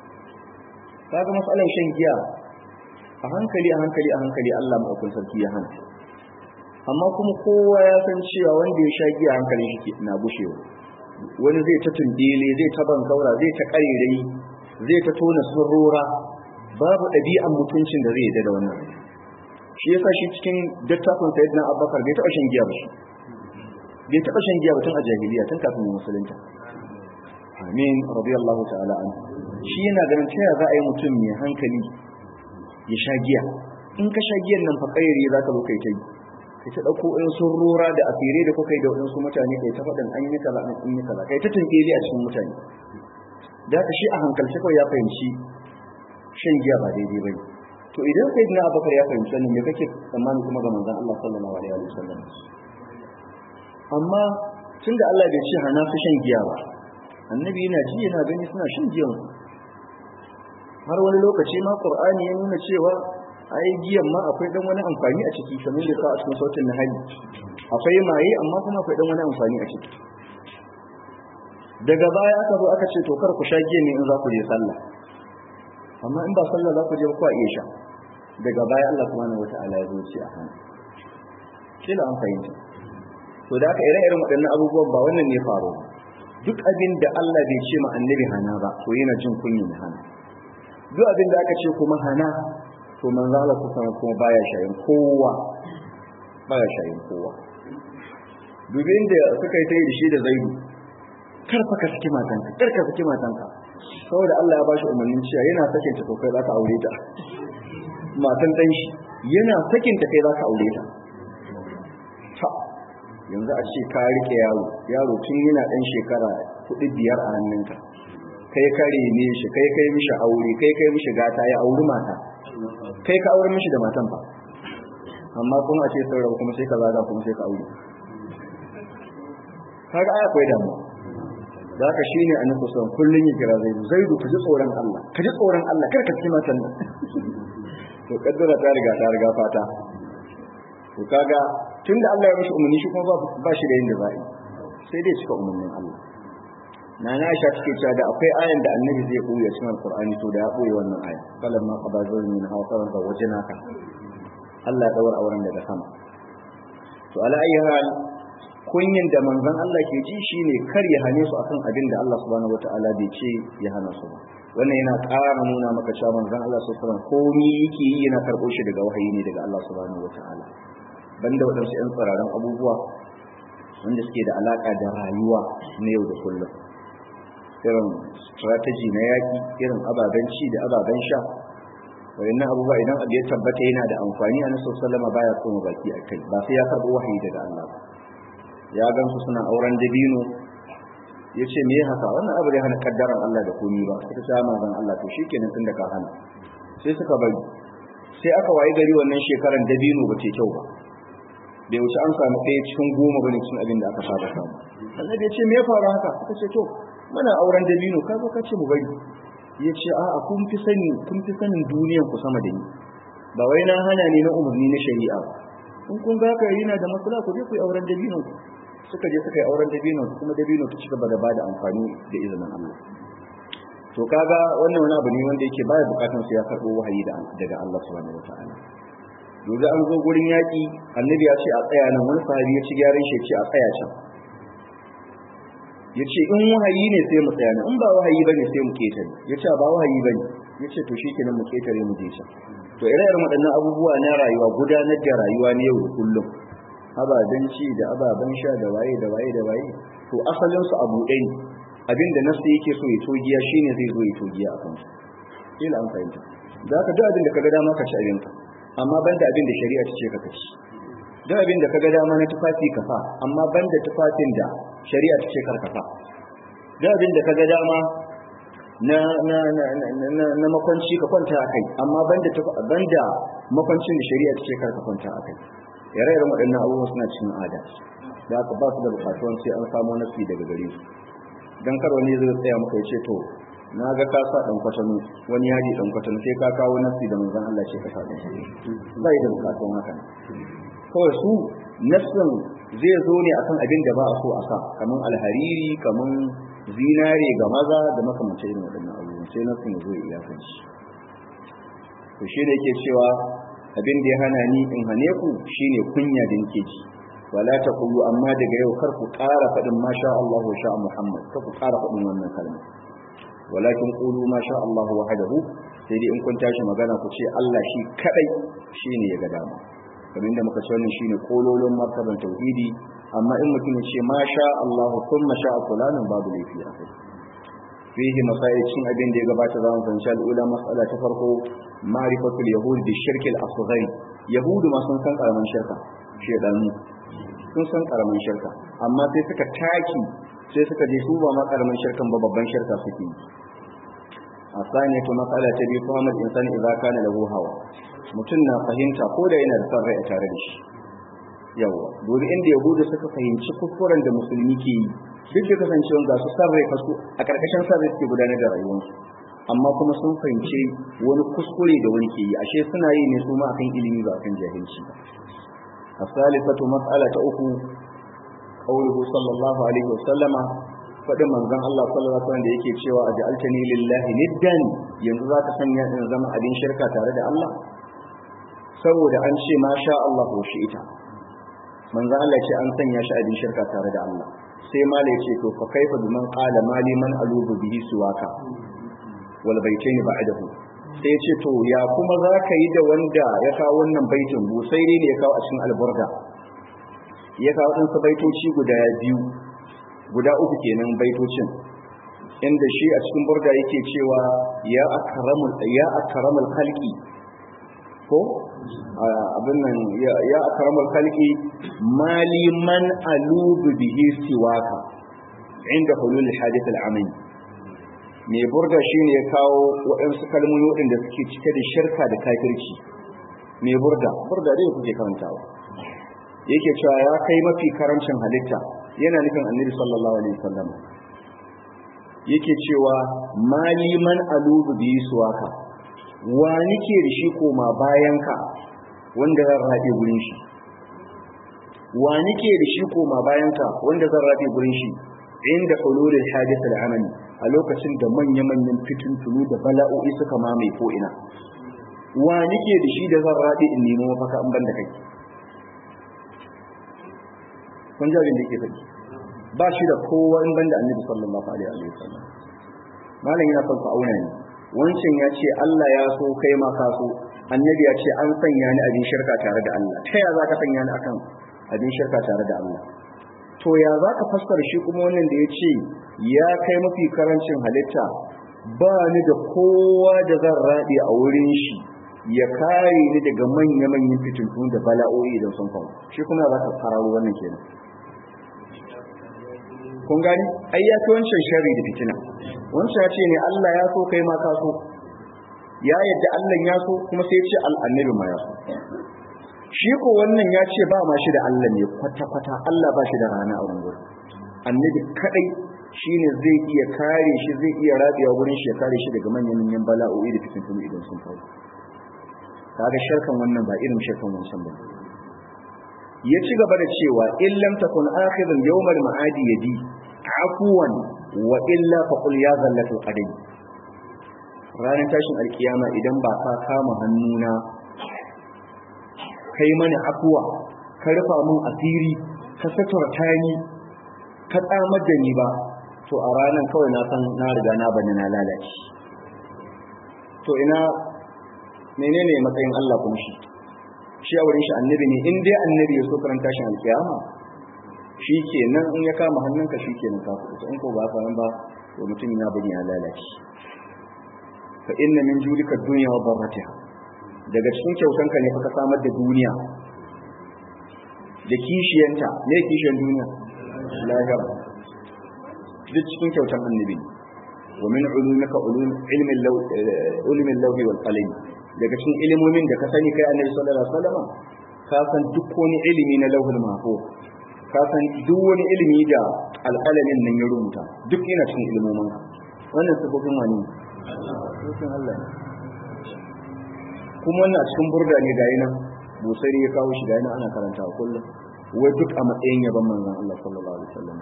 kaga matsalar shan giya a hankali a hankali a hankali Allah maɗaukun sarki ya hana amma kuma kowa ya san cewa wanda ya sha giya hankali shi na gushewa wani zai ta tundele zai ta bankaura zai ta ƙarirai zai ta tona surrora babu ɗabi'an mutuncin da zai yi da wannan shi yasa shi cikin dattafin sayyidina abubakar bai taɓa shan giya ba shi bai taɓa shan giya ba tun a jahiliya tun kafin musulunta amin radiyallahu ta'ala an shi yana ganin ta za a yi mutum mai hankali ya sha giya in ka sha giyan nan fa kairi za ka zo kai ta yi kai ta dauko in sun rora da asire da kuka yi da wadansu mutane kai ta faɗin an yi kaza an yi kaza kai ta tunkeli a cikin mutane da haka shi a hankalce kawai ya fahimci shan giya ba daidai ba to idan sai dina abakar ya fahimci wannan me kake tsammani kuma ga manzon Allah sallallahu alaihi wa sallam amma tunda Allah bai ce hana su shan giya ba annabi yana ji yana gani suna shan giyan har wani lokaci ma qur'ani ya nuna cewa ai giyan ma akwai dan wani amfani a ciki kamar da ka a cikin sautin nahali akwai maye amma kuma akwai dan wani amfani a ciki daga baya aka zo aka ce to kar ku sha giyan ne in za ku je sallah amma in ba sallah za ku je ba ku iya sha daga baya Allah subhanahu wataala ya zo ce a hana kila an fahimta to da aka ire-iren waɗannan abubuwan ba wannan ne faru duk abin da Allah bai ce ma annabi hana ba to yana jin kunya ya hana duk abin da aka ce kuma hana to manzo Allah kusan kuma baya shayin kowa baya shayin kowa dubin da suka yi tayi da shi da zaidu kar fa ka saki matanka kar ka saki matanka saboda Allah ya bashi umarnin cewa yana sakin ta to kai zaka aure ta matan dan shi yana sakin ta kai zaka aure ta yanzu a ce ka rike yaro yaro tun yana dan shekara hudu biyar a hannunka kai ka rene shi kai kai mishi aure kai kai mishi gata ya auri mata kai ka aure mishi da matan ba amma kuma a ce sun rabu kuma sai ka zaga kuma sai ka aure kaga ai akwai damuwa da haka shine annabi sallallahu kullun ya kira zaidu zaidu ka ji tsoron Allah ka ji tsoron Allah kar ka ci matan nan to kaddara ta riga ta riga fata to kaga tunda Allah ya mishi umarni shi kuma ba shi da yin da za'i sai dai cika umarnin Allah na na Aisha take cewa da akwai ayan da annabi zai koya cikin alqur'ani to da ya koyi wannan aya falan ma qada zalmin min hawa qaran da wajnaka Allah ya daura auren daga sama to ala ayi hal kunyin da manzon Allah ke ji shine kar ya hane su akan abin da Allah subhanahu wataala bai ce ya hana su ba wannan yana ƙara nuna maka cewa manzon Allah sallallahu alaihi wasallam komai yake yi yana karɓo shi daga wahayi ne daga Allah subhanahu wataala banda waɗansu 'yan tsararren abubuwa wanda suke da alaƙa da rayuwa na yau da kullum irin strategy na yaƙi irin ababen ci da ababen sha wayannan abubuwa idan abu ya tabbata yana da amfani a nasu sallama baya koma baki a kai ba sai ya karɓo wahayi daga Allah ba ya gansu suna auren dabino ya ce me haka wannan abu zai hana kaddaran Allah da komi ba suka ce manzon Allah to shikenan tun da ka hana sai suka bari sai aka wayi gari wannan shekaran dabino ba ce kyau ba bai wuce an samu ɗaya cikin goma bane cikin abin da aka saba samu annabi ya ce me ya faru haka suka ce to muna auren dabino ka zo ka ce mu bari ya ce a'a kun fi sani kun fi sanin duniyan ku sama da ni ba wai na hana ne na umarni na shari'a ba in kun ga haka yana da matsala ku je ku yi auren dabino suka je suka yi auren dabino kuma dabino ta cigaba da bada amfani da izinin Allah to kaga wannan wani abu ne wanda yake baya bukatun su ya karbo wahayi daga Allah subhanahu wataala yanzu an zo gurin yaƙi annabi ya ce a tsaya nan wani sahabi ya ci gyaran shi ce a tsaya can ya ce in wahayi ne sai mu tsaya nan in ba wahayi bane sai mu ketare ya ce ba wahayi bane ya ce to shikenan mu ketare mu je can to ire-iren waɗannan abubuwa na rayuwa gudanar da rayuwa na yau da kullum ababen ci da ababen sha da waye da waye da waye to asalin su abu ɗaya ne abinda nasu yake so ya togiya shine zai zo ya togiya a kansu kila an fahimta da haka duk abin da kaga dama ka ci abinka amma banda abin da shari'a ta ce ka ci duk abin da kaga dama na tufafi ka fa amma banda tufafin da shari'a ta ce kar ka fa duk abin da kaga dama na na na na na makwanci ka kwanta a kai amma banda banda makwancin da shari'a ta ce kar ka kwanta a kai ire-iren waɗannan abubuwan suna cikin ada da aka ba su da bukatuwan sai an samu nasi daga gare su dan kar wani zai tsaya maka ya ce to na ga ka sa dan kwatano wani yaji dan kwatano sai ka kawo nasi da manzon Allah ce ka sa dan bai da bukatuwan haka kawai su nassin zai zo ne akan abin da ba a so a sa kamar alhariri kamar zinare ga maza da makamantar irin waɗannan abubuwan sai nassin ya zo ya iyakanci to shi da yake cewa abin da ya hana ni in hane ku shine kunya da nake ji wala taqulu amma daga yau kar ku ƙara faɗin masha Allah wa sha Muhammad kar ku ƙara faɗin wannan kalma walakin qulu ma sha Allah wahdahu sai dai in kun tashi magana ku ce Allah shi kadai shine ya ga dama kamar da muka ce wannan shine kololon martaban tauhidi amma in mutum ya ce ma sha Allah kuma sha fulanin babu laifi a kai fihi masail cin abin da ya gabata za mu fahimci al'ula mas'ala ta farko ma'rifatul yahud bi shirk al-asghar yahudu ma sun san karaman shirka shedanu sun san karaman shirka amma sai suka taki sai suka je su ba ma karaman shirkan ba babban shirka suke yi الثانية مسألة تبي فهم الإنسان إذا كان له هوى mutum na fahimta ko da yana da son rai a tare da shi yawa dole inda yahudu suka fahimci kuskuren da musulmi ke yi duk da kasancewa ga su son rai kasu a karkashin son rai suke gudanar da rayuwarsu amma kuma sun fahimci wani kuskure da wani ke yi ashe suna yi ne su ma akan ilimi ba akan jahilci ba asalifatu mas'ala ta uku qawluhu sallallahu alaihi wasallama faɗin manzon Allah sallallahu alaihi wasallam da yake cewa aj'altani lillahi niddan yanzu za ka sanya in zama abin shirka tare da Allah saboda an ce ma sha Allah ko shi ita manzon Allah ce an sanya shi abin shirka tare da Allah sai malai ce to fa kaifa biman qala mali man alubu bihi suwaka wal baitayn ba'dahu sai ce to ya kuma za ka yi da wanda ya kawo wannan baitin busairi ne ya kawo a cikin alburda ya kawo ɗansa baitoci guda biyu guda uku kenan baitocin inda shi a cikin burda yake cewa ya akramul ya akramul khalqi ko abin nan ya akramul khalqi mali man alubu bihi siwaka inda hulul hadith al-amin mai burda shine ya kawo waɗansu kalmomi waɗanda suke cike da shirka da kafirci mai burda burda dai kuke karantawa yake cewa ya kai mafi karancin halitta yana nufin annabi sallallahu alaihi wasallam yake cewa maliman alubu bi suwaka wa nike da shi koma bayan ka wanda zan rabe gurin shi wa nike da shi koma bayan ka wanda zan rabe gurin shi inda hululul hadith al-amali a lokacin da manya-manyan fitintunu da bala'o'i suka mamaye ko ina wa nike da shi da zan rabe in nemo mafaka in ban da kai kun ji abin da yake faɗi ba shi da kowa in banda annabi sallallahu alaihi wa sallam malam yana son auna ne wancan ya ce Allah ya so kai ma ka so annabi ya ce an sanya ni abin shirka tare da Allah ta ya za ka sanya ni akan abin shirka tare da Allah to ya za ka fassara shi kuma wannan da ya ce ya kai mafi karancin halitta ba ni da kowa da zan raɗe a wurin shi ya kare ni daga manya-manyan fitintun da bala'o'i idan sun faru shi kuma za ka fararo wannan kenan kun gani ai ya fi wancan sharri da fitina wancan ya ce ne Allah ya so kai ma ka so ya yadda Allah ya so kuma sai ya ce al'annabi ma ya so shi ko wannan ya ce ba ma shi da Allah ne kwata-kwata Allah ba shi da rana a wurin annabi kadai shine zai iya kare shi zai iya rabewa wurin shi ya kare shi daga manyan manyan bala'o'i da fitintunu idan sun faru kaga shirkan wannan ba irin shirkan wancan ba ya ci gaba da cewa in lam takun akhirul yawmal ma'adi yadi afuwan wa illa fa qul ya zallatul qadam ranar tashin alkiyama idan ba ka kama hannuna kai mana afuwa ka rufa mun asiri ka saturta ni ka tsamar da ni ba to a ranar kawai na san na riga na bani na lalace to ina menene matsayin Allah kuma shi shi a wurin shi annabi ne in dai annabi ya so karanta shi alkiyama shi ke nan in ya kama hannunka shi ke nan kafu in ko ba faran ba to mutum ya bari ya lalace fa inna min judika dunya wa barratiha daga cikin kyautanka ne fa ka samar da duniya da kishiyanta me kishiyan duniya lahira duk cikin kyautan annabi wa min ulumika ulum ilmin law ulmin lawhi wal qalam daga cikin ilimomin da ka sani kai annabi sallallahu alaihi wasallam ka san duk wani ilimi na lauhul mahfuz ka san duk wani ilimi da alƙalamin nan ya rubuta duk yana cikin ilimomin ka wannan sabobin wani ne Allah ne kuma wannan cikin burda ne ga yana busari ya kawo shi ga yana ana karanta kullum wai duk a matsayin yaban manzon Allah sallallahu alaihi wasallam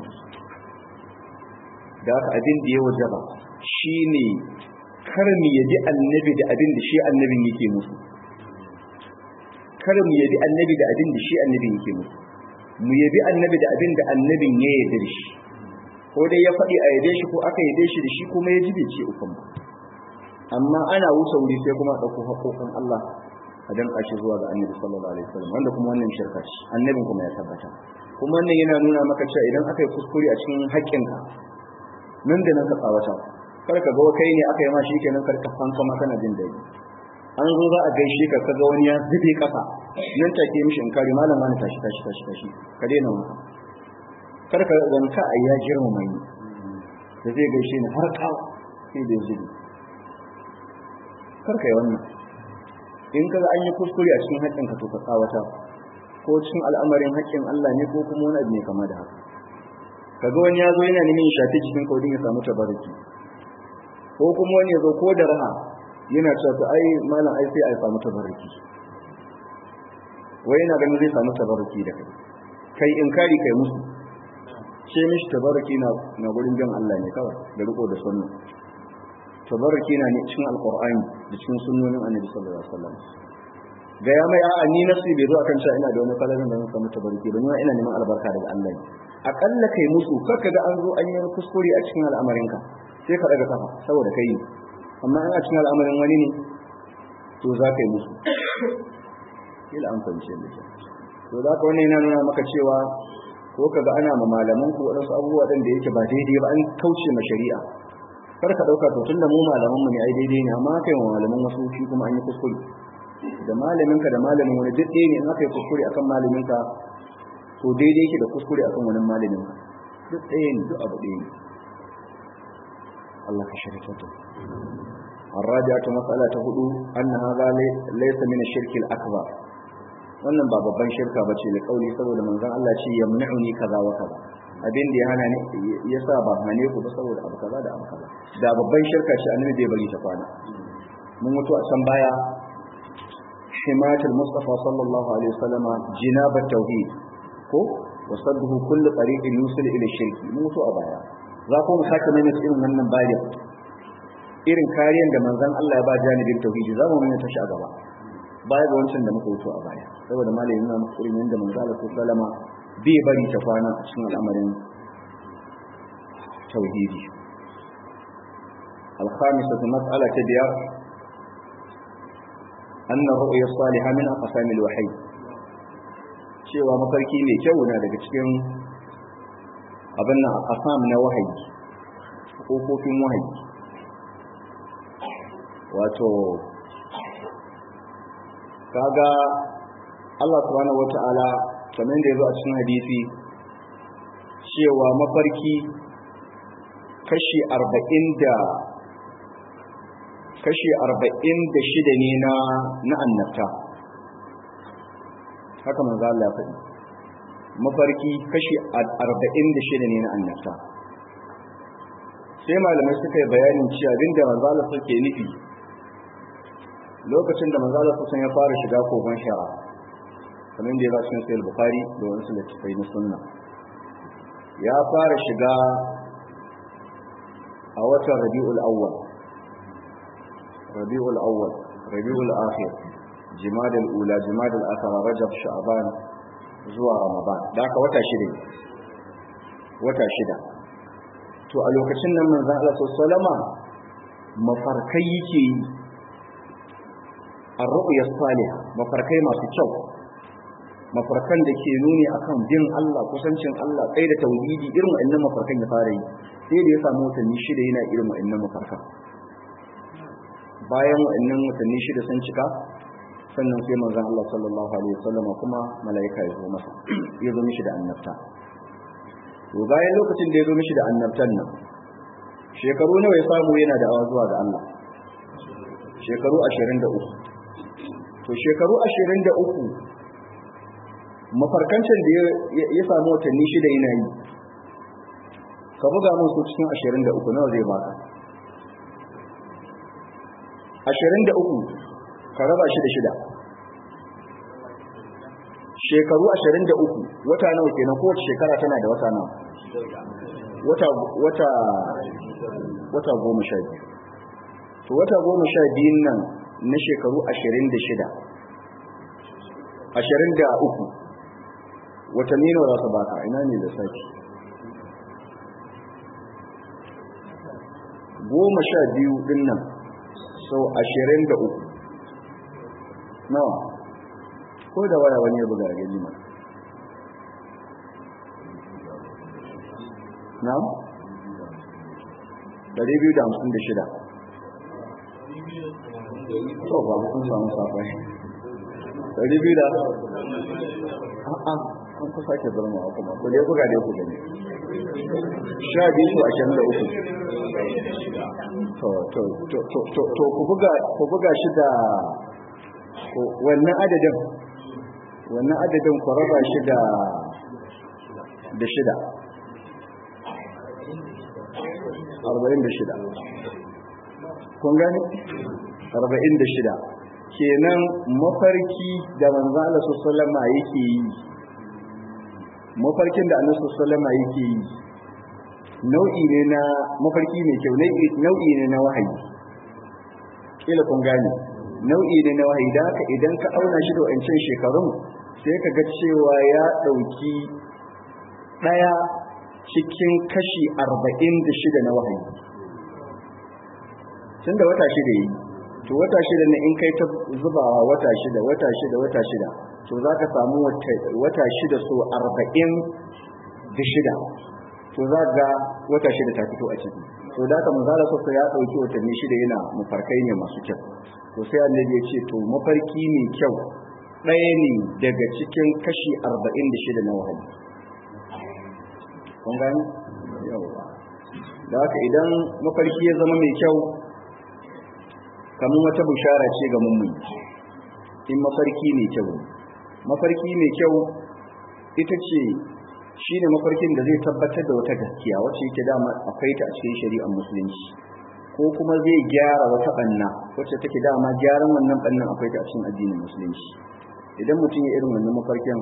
da haka abin da ya wajaba shine kar mu yabi annabi da abin da shi annabin yake musu kar mu yabi annabi da abin da shi annabin yake musu mu yabi annabi da abin da annabin ya yarda da shi ko dai ya faɗi a yabe shi ko aka yabe shi da shi kuma ya ji bai ce ukun ba amma ana wuce wuri sai kuma ɗauko haƙoƙin Allah a danƙa shi zuwa ga annabi sallallahu alaihi wasallam wanda kuma wannan shirka ce annabin kuma ya tabbata kuma wannan yana nuna maka cewa idan aka yi kuskure a cikin haƙƙinka nan da nan ka tsawata kar ka ga kai ne aka yi ma shi kenan kar ka fanka ma kana jin daɗi an zo za a gaishe ka kaga wani ya zube ƙasa nan take mishi in kare malam wani tashi tashi tashi tashi ka daina wanka kar ka zanka a ya girmama ni da zai gaishe ni har kawo sai da zube kar ka yi wannan in kaga an yi kuskure a cikin haƙƙin ka to ka tsawata ko cikin al'amarin haƙƙin Allah ne ko kuma wani abu ne kama da haka kaga wani ya zo yana neman ya shafi cikin kaudin ya samu tabaraki ko kuma wani ya zo ko da raha yana cewa to ai malam ai sai a samu tabaraki wai yana ganin zai samu tabaraki da kai kai inkari kai musu ce mishi tabaraki na na gurin bin Allah ne kawai da riko da sunna tabaraki na ne cikin alqur'ani da cikin sunnonin annabi sallallahu alaihi wasallam ga ya mai a'a ni nasi bai zo akan cewa ina da wani falalan da zan samu tabaraki ba ni ina neman albarka daga Allah ne akalla kai musu kar ga an zo an yi kuskure a cikin al'amarinka sai ka daga kafa saboda kai amma in a cikin al'amarin wani ne to za ka yi musu kila an fahimce da ke to za ka wani yana nuna maka cewa ko ka ga ana ma malaman ku waɗansu abubuwa ɗin da yake ba daidai ba an kauce ma shari'a kar ka ɗauka to tunda mu malaman mu ne ai daidai ne amma kai wa malaman wasu shi kuma an yi kuskure da malaminka da malamin wani duk ɗaya ne in aka yi kuskure akan malaminka to daidai yake da kuskure akan wani malamin duk ɗaya ne duk abu ɗaya ne Allah ka shirya ta الرابعة مسألة هدو أن هذا ليس من الشرك الأكبر wannan ba babban shirka bace da kauli saboda manzon Allah ce yamna'uni kaza wa kaza abin da ya hana ni yasa ba hane ku ba saboda abu kaza da abu kaza da babban shirka ce annabi bai bari ta kwana mun mutu a can baya himatul mustafa sallallahu alaihi wasallam jinabat tauhid ko wasadduhu kullu tariqin yusil ila shirki mun mutu a baya za ku mu sake mai irin wannan bayan irin kariyar da manzon Allah ya ba janibin tauhidi za mu mai ta shi a gaba baya ga wancan da muka wuto a baya saboda malamin na muku irin yadda manzo Allah sallama bai bari ta kwana a cikin al'amarin tauhidi الخامسة مسألة بيار أن الرؤيا الصالحة من أقسام الوحي cewa mafarki mai kyau na daga cikin abin nan a ƙasam na wahayi ƙofofin wahayi wato kaga Allah subhanahu wata'ala kamar da yazo a cikin hadisi cewa mafarki kashi arba'in da kashi arba'in da shida ne na na annabta haka manzo Allah ya faɗi mafarki kashi arba'in da shida ne na annabta sai malamai suka yi bayanin cewa abinda manzo Allah suke nufi lokacin da manzo Allah sun ya fara shiga kogon shara kamar da ya ba cikin sahih bukhari da wasu littafai na sunna ya fara shiga a watan rabi'ul awwal rabi'ul awwal rabi'ul akhir jimadul ula jimadul akhir rajab sha'ban zuwa ramadan da aka wata shida wata shida to a lokacin nan manzo Allah sallama mafarkai yake yi ar-ru'ya salihah mafarkai masu kyau mafarkan da ke nuni akan bin Allah kusancin Allah kai da tauhidi irin wa'annan mafarkan ya fara yi sai da ya samu watanni shida yana irin wa'annan mafarkan bayan wa'annan watanni shida sun cika sannan sai manzon Allah sallallahu alaihi wasallam kuma malaika ya zo masa ya zo mishi da annabta to bayan lokacin da ya zo mishi da annabtan nan shekaru nawa ya samu yana da awa zuwa ga Allah shekaru 23 to shekaru 23 mafarkancin da ya samu watanni shida yana yi ka buga mun su cikin 23 nawa zai baka 23 ka raba shi da shida shekaru 23 wata nawa kenan kowace shekara tana da wata nawa wata wata wata goma sha biyu to wata goma sha biyun nan na shekaru 26 23 watanni nawa za su baka ina ne da sake goma sha biyu din nan sau ashirin da uku nawa ko da waya wani ya buga a gani ma na dari biyu da hamsin da shida to ba kun samu safai dari biyu da a'a an ku sake zama a kuma ku dai buga dai ku gani sha biyu su ashirin da uku to to to to to to ku buga ku buga shi da wannan adadin wannan adadin ku raba shi da da shida arba'in da shida kun gani arba'in da shida kenan mafarki da manzo Allah sallama yake yi mafarkin da annabi sallama yake yi nau'i ne na mafarki mai kyau nau'i ne na wahayi kila kun gane nau'i ne na wahayi da haka idan ka auna shi da wancan shekarun sai ka ga cewa ya ɗauki ɗaya cikin kashi arba'in da shida na wahayi tun da wata shida yi to wata shida ne in kai ta zubawa wata shida wata shida wata shida to za ka samu wata shida so arba'in da shida to za ga wata shida ta fito a ciki to da ka manzala sassa ya ɗauki watanni shida yana mafarkai ne masu kyau to sai annabi ya ce to mafarki mai kyau ɗaya ne daga cikin kashi arba'in da shida na wahayi kun gani yawa da haka idan mafarki ya zama mai kyau kamar wata bushara ce ga mummuni in mafarki mai kyau mafarki mai kyau ita ce shi ne mafarkin da zai tabbatar da wata gaskiya wacce yake dama akwai ta a cikin shari'ar musulunci ko kuma zai gyara wata banna wacce take dama gyaran wannan bannan akwai ta a cikin addinin musulunci idan mutum ya irin wannan mafarkin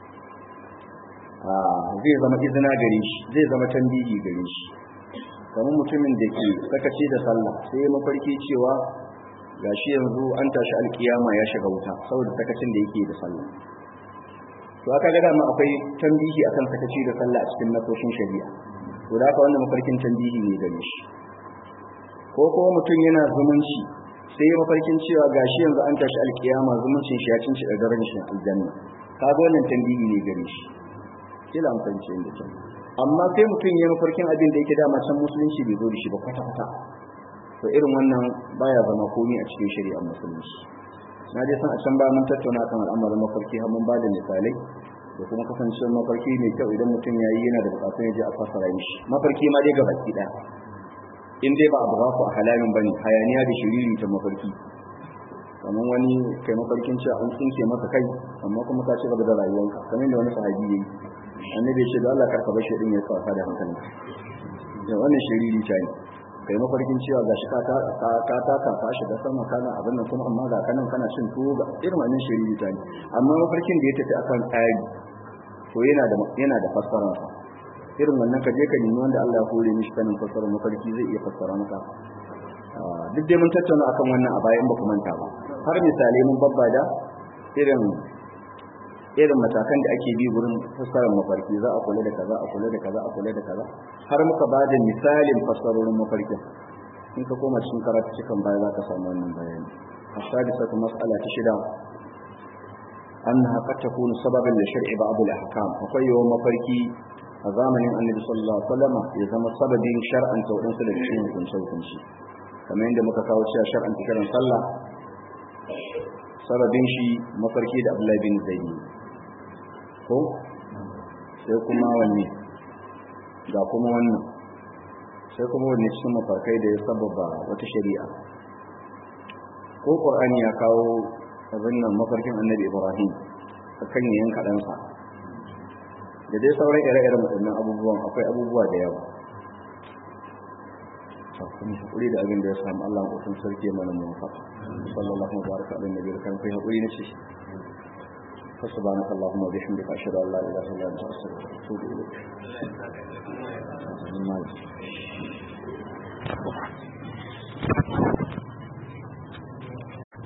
zai zama izina gare shi zai zama tambihi gare shi kamar mutumin da ke sakaci da sallah sai ya mafarki cewa gashi yanzu an tashi alkiyama ya shiga wuta saboda sakacin da yake da sallah to aka ga dama akwai tambihi akan sakaci da sallah a cikin nasoshin shari'a to da haka wannan mafarkin tambihi ne gare shi ko kuma mutum yana zumunci sai ya mafarkin cewa gashi yanzu an tashi alkiyama zumuncin shi ya cinci da daren shi aljanna kaga wannan tambihi ne gare shi kila an fahimci inda can amma sai mutum ya mafarkin abin da yake dama can musulunci bai zo da shi ba kwata kwata to irin wannan baya zama komi a cikin shari'ar musulunci na dai san a can ba mun tattauna kan al'amarin mafarki har mun bada misalai da kuma kasancewar mafarki mai kyau idan mutum ya yi yana da bukatun ya je a fassara mishi mafarki ma dai gabaki ɗaya in dai ba abu ba ku a halalin bane hayaniya da shiriri ta mafarki kamar wani kai mafarkin cewa an tsinke maka kai amma kuma ka ci gaba da rayuwanka kamar da wani sahabi yayi annabi ya ce da Allah karka bar shi din ya kafa da hankali da wannan shiriri ta ne kai mafarkin cewa gashi ka ta ka ta ka ka shiga sama kana abin nan kuma amma ga kanan kana cin tuwo ga irin wannan shiriri ta ne amma mafarkin da ya tafi akan tsari to yana da yana da fassara sa irin wannan ka je ka nemi wanda Allah ya kore mishi kanin fassara mafarki zai iya fassara maka duk dai mun tattauna akan wannan a bayan ba ku manta ba har misalai mun babbada irin irin matakan da ake bi wurin fassarar mafarki za a kula da kaza a kula da kaza a kula da kaza har muka ba da misalin fassarorin mafarkin in ka koma cikin karatu cikin baya za ka samu wannan bayani السادسة مسألة شدة أنها قد تكون سببا لشرع بعض الأحكام وقي يوم مفركي زمن النبي صلى الله عليه وسلم يزم سبب شرعا تودن سلك شيء من شيء من شيء كما عندما كاو شرعا تكرم صلى sababin shi mafarki da Abdullahi bin Zaid ko sai kuma wanne ga kuma wannan sai kuma wanne cikin mafarkai da ya sababa wata shari'a ko Qur'ani ya kawo abin nan mafarkin Annabi Ibrahim akan yayin kaɗansa da dai sauran ire-iren waɗannan abubuwan akwai abubuwa da yawa kuma hakuri da abin da ya samu Allah ko sun sarki mana mu fa sallallahu alaihi wa baraka alaihi nabiyyi kan kai hakuri ne shi fa subhanaka allahumma wa bihamdika ashhadu an la ilaha illa anta astaghfiruka wa atubu ilayk